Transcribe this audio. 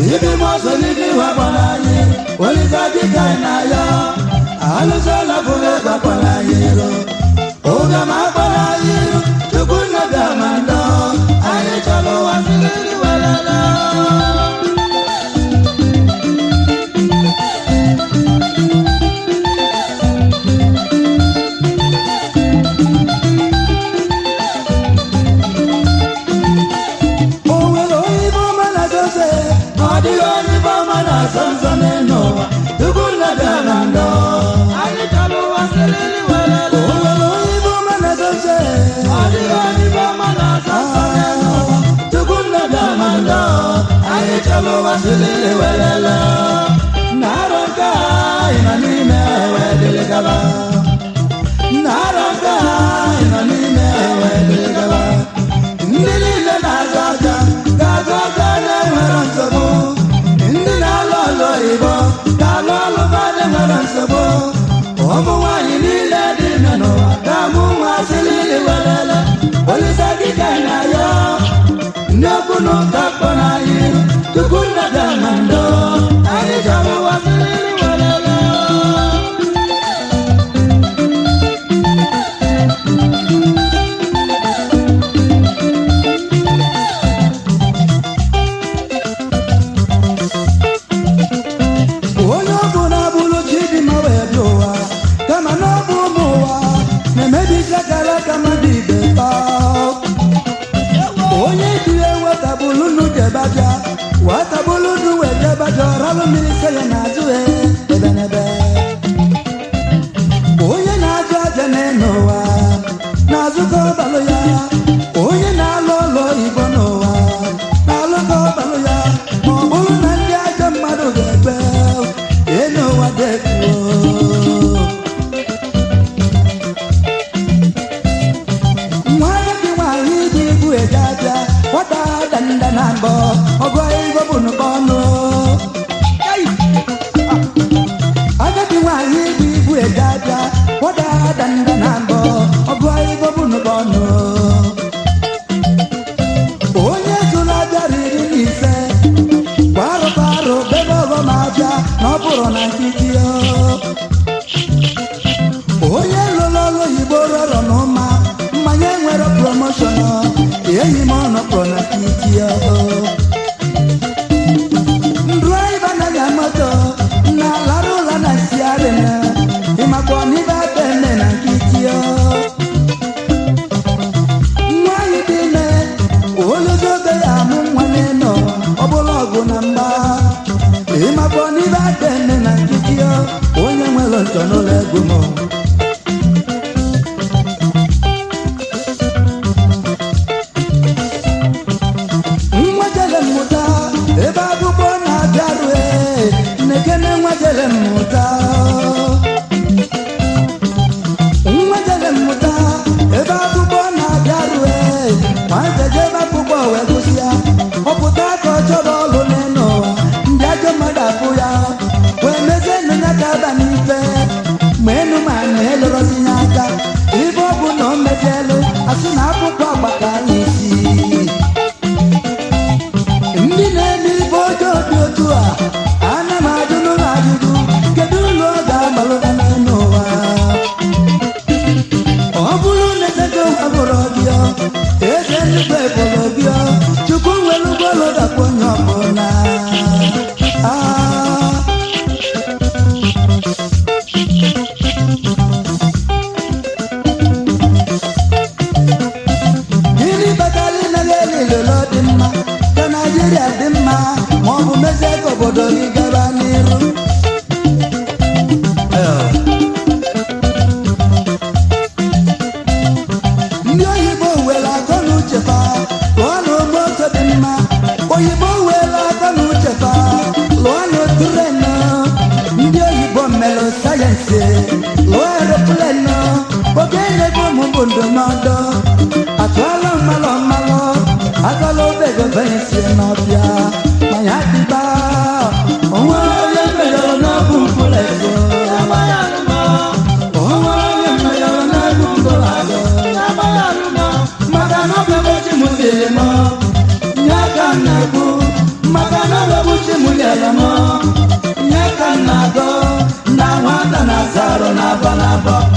ibi mọsọlidi wakpọrọ anyị olisa dịka anyị na-ayọ alụsọla bụrụ gbakpọrọ anyị iro oge ma akpọrọ anyị iru chukwu nne bịa ma ndọ anyị chọrọ ụwa siriri welele o nwere onye ibe ọma na-adoze ọ dịghị onye ibe ọma na-asọ nsọ n'elu ụwa chukwu nne bịa ma ndọ anyị chọrọ ụwa siriri welele o nwere onye ibe ọma na-adoze ọ dịghị onye ibe ọma na-asọ nsọ n'elu ụwa chukwu nne bịa ma ndọ anyị chọrọ ụwa siriri welele na-arọ nke anyị nọ n'ime wee dịrị gaba na-arọ nke anyị nọ n'ime wee dịrị gaba ndị niile na-azụ aja ga-azụ aja na-enwere nsogbu ndị na-alụ ọlụ oyibo ga-alụ ọlụ ba na-enwere nsogbu ụmụ nwaanyị niile dị ime n'ụwa ga-amụ nwa siriri welele olise dịka na ya ndị okwu na ụka kpọ n'anyị tupu nna bịa na ndo anyị chọrọ ụwa siriri welele onye ọ bụ na-abụrụ chi dị mma wee bịa ụwa kama na ọ bụ ụmụ ụwa na-emebizi akara aka mmadụ ibe taa onye dịre wetabụlụ nu jebabịa wetabụlụ nu wee jebabịa ọralụ mmiri se ya n'azụ ha ebe n'ebe onye na-azụ aja n'elu ụwa na-azụkọ ọbalụ ya onye na-alụ ụlọ oyibo n'ụwa na-alụkọ ọbalụ ya ma ọ bụrụ na ndị ajọ mmadụ ga-ekpe elu ụwa defuo nwa gị nwaanyị dị ibu eje aja nwata danda na mbọ ọgụ ego bụ nnukwu ọnụ agadi nwaanyị dị ibu eje aja nwata danda na mbọ ọgụ ego bụ nnukwu ọnụ onye zụrụ aja riri na ise gbarụ gbarụ bebe ọghọm aja na ọ bụrụ na nkịtị o onye lụrụ ọrụ oyibo rọrọ n'ụma mmanya nwere promoshọn enyi m ọnọkpọ na kiti ndraiva na-anya moto na lara ụla na siarin ịmakwa n'ibe aka eme na nkiti nwanyị dị ime oluzobe ya amụ nwa n'elu ọ bụla ọgụ na mgba ịmakwa n'ibe aka eme na nkiti onye nwere ntọ n'ụlọ egwu m nwa jele mmụta ebe akwụkwọ na-abịaru nnekene nwa jele mmụta nwa jele mmụta ebe akwụkwọ na-abịaru nwata jebe akwụkwọ wee gụsịa ọpụta ka ọ chọrọ ọrụ n'elu ụwa ndị ajọ mmadụ afụ ya wee mezie nụ ya ka aba n'ife ma enu ma na elụrọzi ya aka ibe ọ bụ na o mezielu asị na akwụkwọ agbaka anyị isi ndị na-eme ibe ọjọọ dị otu a ana m ajụ n'ụlọ ajụjụ kedu ụlọ ọ ga-agbalụta n'elu ụwa ọ bụrụ na echego abụrụ gị eze nnukwu ebolo gị chukwu nwere ụgbọelu dakwa onye ọbụla Ah. gịnị kpatara ịnaghị eli ilolo dị mma ka naijiria dị mma ma ọ bụ mezie ka obodo gị gaba n'iru ndị oyibo were akọ na uche fa lụọ na moto dị mma oyibo were akọ na uche fa lụọ na oturenụ ndị oyibo mere sayensị lụọ eroplenụ oge nyego ụmụ bụ ndụmọdụ atụọla mmalụ mmalụ agala obego bensi n'ọbịa ma ya dịba onwe onye mejọrọ n'ọbụ mkpụrụ ego onwe onye mejọrọ n'ọbụ mkpụrụ ego maka na ọ bụ ebe chi m siri m nye aka m na-ekwu maka na ọ bụ ebe chi m na-agụ na nwata na-asa arụ n'afọ n'afọ